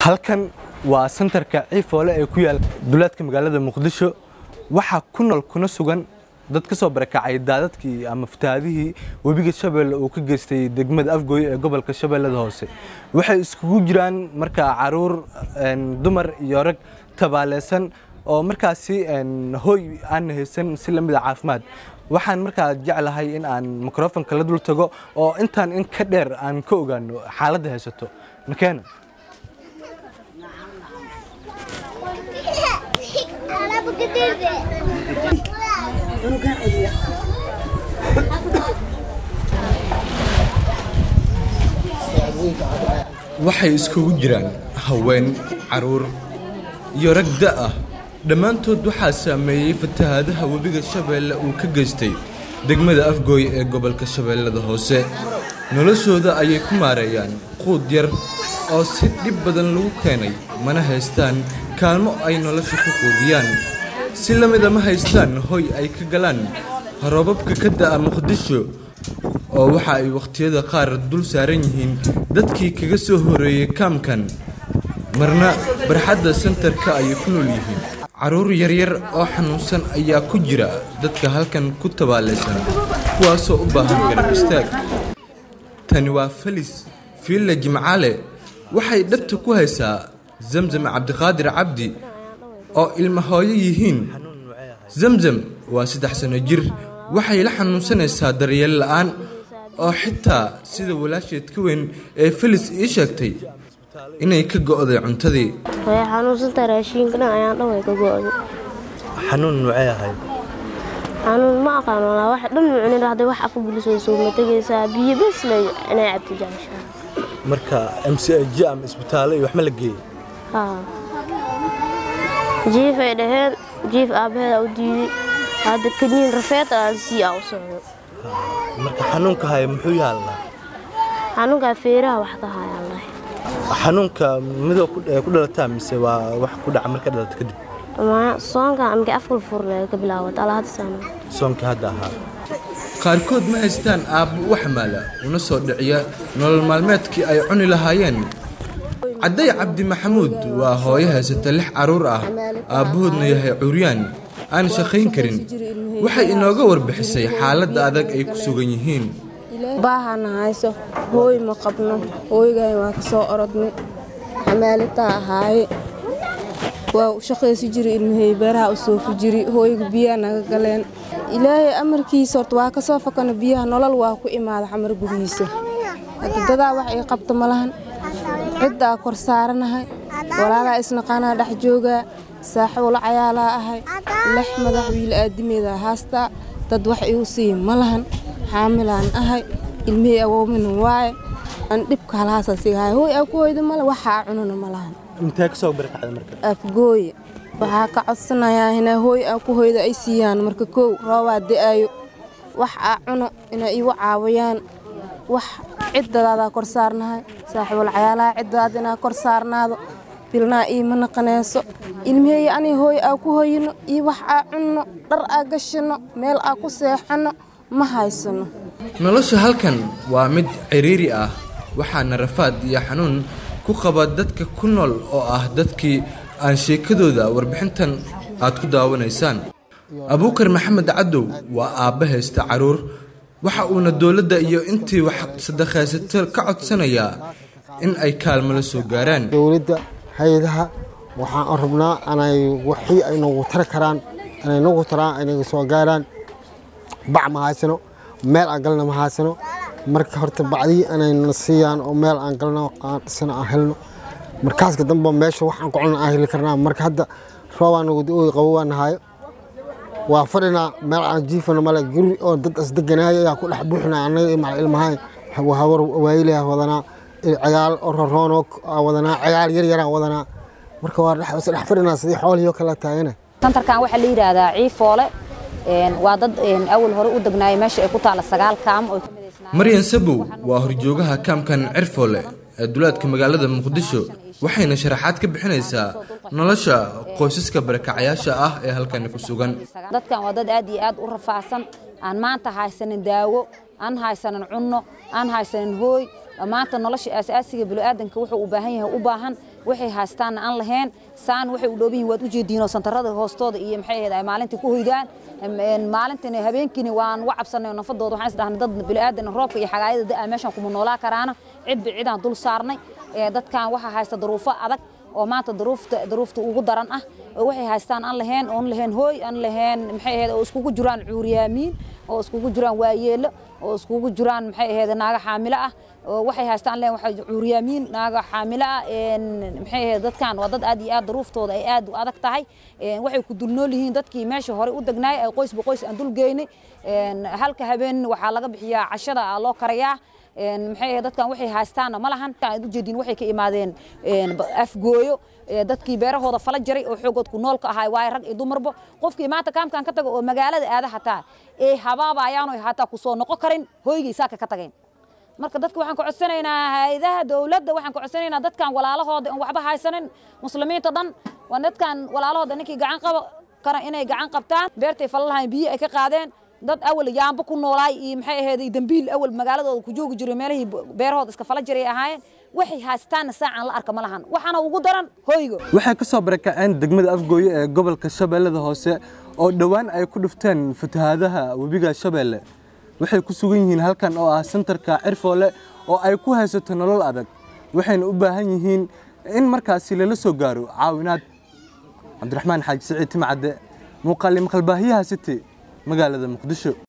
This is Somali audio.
halkan waa santarka ciifoole ee ku yaal duleedka magaalada muqdisho waxaa ku nool kuna sugan dad ka soo barakacay daadadkii ama fatahaadihii webiga shabeelle uu ka geystay degmada afgooye ee gobolka shabeellada hoose waxay iskugu jiraan markaa caruur dumar iyo rag tabaaleysan oo markaasi hooy aan haysan si lamida caafimaad waxaan markaa jeclahay in aan mikrofonka la dul tago oo intaan in ka dheer aan ka ogaano xaaladda haysato makeena waxay iskugu jiraan haween caruur iyo rag da ah dhammaantood waxaa saameeyey fatahaadaha webiga shabeelle uu ka geystay degmada afgooye ee gobolka shabeellada hoose noloshooda ayay ku maareeyaan quud yar oo si dhib badan lagu keenay mana haystaan kaalmo ay nolosha ku quudiyaan si la mida ma haystaan hoy ay ka galaan roobabka ka da'a muqdisho oo waxa ay wakhtiyada qaar dul saaran yihiin dadkii kaga soo horeeyey kaamkan marna barxadda sentarka ayay ku nool yihiin carruur yaryar oo xanuunsan ayaa ku jira dadka halkan ku tabaalaysan kuwaasoo u baahan garab istaag tani waa felis fiilla jimcaale waxay dhabta ku haysaa zamzam cabdiqaadir cabdi oo ilma hooyo yihiin zamzam waa saddex sano jir waxay la xanuunsanaysaa daryeel la'aan oo xitaa sida walaasheed ka weyn ee felis ii sheegtay inay ka go'day cuntadii way xanuunsantahay raashiinka dhan ayaan dhan way ka go'day xanuun nuucee ahayd xanuun ma aqaan walaa wax dhan mucnin hadday wax afka bulisayso ma tegaysaa biyo bes lay inay cabti jeceshaa marka m c j ama isbitaallo iyo wax ma la geeyey haa jiif ay dhaheen jiif aabbaheeda u diiday hadda kaniin rafeed aan sii aa u socdo marka xanuunka haya muxuu yaalnaa xanuunkaa feeraha wax ka hayaan lahay xanuunka midoo ku dhalataa mise waa wax ku dhaca marka dhalata kadib soonka amka afkal furle ka bilaawat ala hadda sana soonka hadda ahaa qaarkood ma haystaan aabbo u xamaala una soo dhiciya nolol maalmeedkii ay cuni lahaayeen cadday cabdi maxamuud waa hooyo haysata lix carruur ah aabbahoodna yahay curyaan aan shaqayn karin waxay inooga warbixisay xaaladda adag ay ku sugan yihiin baahana hayso hooy ma qabno hooygayn waa ka soo orodnay xamaalitaa ahaaye waa u shaqaysi jiri ilmahey beeraha u soofi jiri hooyga biyaha naga galeen ilaahay amarkiisa horta waa ka soo fakana biyaha nolol waa ku imaada xamar gudihiisa hadda dadaa wax ii qabto ma lahan ciddaa kor saaranahay walaalaa isnaqaanaa dhex joogaa saaxiibula cayaalaa ahay lex madax wiil aadimeeda haastaa dad wax igu siiya ma lahan xaamilaan ahay ilmihii awoomina waaye aan dhibka halhaasasigahay hooy aa ku hoyda male waxaa cunana ma lahan intee ka soo barakacda marka afgooye waxaa ka codsanayaa inaa hooy aa ku hoyda ay siiyaan marka kow roobaa da'aayo wax aa cuno inay iigu caawiyaan wax ciddadaadaa kor saarnahay saaxiibul cayaalaha ciddadaada inaa kor saarnaado bilnaa iima naqanayso ilmihey ani hooy aa ku hoyino iyo wax aa cunno dhar aa gashino meel aa ku seexanno ma haysano nolosha halkan waa mid ciriiri ah waxaana rafaad iyo xanuun ku qaba dadka ku nool oo ah dadkii aan sheekadooda warbixintan aad ku daawanaysaan abuukar maxamed cadow waa aabba haysta carruur waxa uuna dowladda iyo intii wax sadaqaysato ka codsanayaa in ay kaalmo la soo gaaraan dowladda hay-adaha waxaan rabnaa inay wixii ay nagu tari karaan inay nagu taraan ay naga soo gaaraan bac ma haysano meel aan galna ma haysano marka horta bacdii inayna siiyaan oo meel aan galno aan dhisano aan helno markaaska dambe meesha waxaan ku culna aan heli karnaa marka hadda roobaa nagu da-ooy qabo waa nahayo waa fadhinaa meel aan jiifano male guri oo dad isdeganaayo ayaa ku dhex buuxinaa annaga macal ilmahay hawar waayilayaa wadanaa cagaal oo roroonoo wadanaa cagaal yar yaraan wadanaa marka waa dhex fadhinaa sidii xoolihii oo kala taagana santarkan waxaa la yidhaahdaa ciifoole waa dad awal hore u degnaaya meesha ay ku taalla sagaal kaam oo maryan sabow waa horjoogaha kaamkan cirfoole ee duleedka magaalada muqdisho waxayna sharaxaad ka bixinaysaa nolosha qoysaska barakacayaasha ah ee halkani ku sugan dadkan waa dad aad iyo aad u rafaadsan aan maanta haysanin daawo aan haysanin cunno aan haysanin hooy maanta nolosha aasaasiga bini'aadanka wuxuu u baahan yahay u baahan waxay haystaanna aan lahayn saan waxay u dhooban yihin waad u jeediinoo santarada hoostooda iyo maxay ahayd ay maalintii ku hoydaan maalintiina habeenkiina waan uga cabsanay nafadooda waxaan isdhahnay dad bini'aadan roobka iyo xagaayada da'a meeshaan kuma noolaa karaana cidba cidaan dul saarnay dadkan waxaa haysta daruufo adag oo maanta daruufta daruufta ugu daran ah oo waxay haystaan aan lahayn oon lahayn hooy aan lahayn maxay ahayd oo iskugu jiraan cuuriyaamiin oo iskugu jiraan waayeelo oo iskugu jiraan maxay ahayd naaga xaamilo ah oo waxay haystaan lahayn waxay cuuriyaamiin naaga xaamilo ah maxay ahayd dadkan waa dad aad iyo aad daruuftooda ay aad u adag tahay waxay ku dulnool yihiin dadkii meesha hore u degnaay ay qoysba qoys aan dul geynay halka habeen waxaa laga bixiyaa cashada loo karayaa maxay ahayd dadkan waxay haystaana ma lahan aad u jeedin waxay ka imaadeen afgooyo dadkii beerahooda fala jaray oo xoogood ku noolka ahaa waaye rag iyo dumarba qofkii maanta kaamkan ka tago oo magaalada aada hataa ee habaaba ayaanu hataa ku soo noqon karin hooygii saaka ka tageen marka dadka waxaan ka codsanaynaa hay-adaha dowladda waxaan ka codsanaynaa dadkan walaalahooda aan waxba haysanin muslimiinta dhan waa dadkan walaalahooda ninkii gacan qaba kara inay gacan qabtaan beertay fala lahayn biyo ay ka qaadeen dad awal yaamba ku noolaay iyo maxay ahayd dambiil awal magaaladooda ku joogi jiray meelihii beerahooda iska fala jiray ahaayeen waxay haystaana saacan la arka ma lahan waxaana ugu daran hoygo waxay ka soo barakaceen degmada afgooye ee gobolka shabeellada hoose oo dhowaan ay ku dhufteen fatahaadaha webiga shabeelle waxay ku sugan yihiin halkan oo ah sentarka cirfoole oo ay ku haysato nolol adag waxayna u baahan yihiin in markaasi lala soo gaaro caawinaad cabdiraxmaan xaaji siciid timcadde muuqaali maqalbaahiyaha city magaalada muqdisho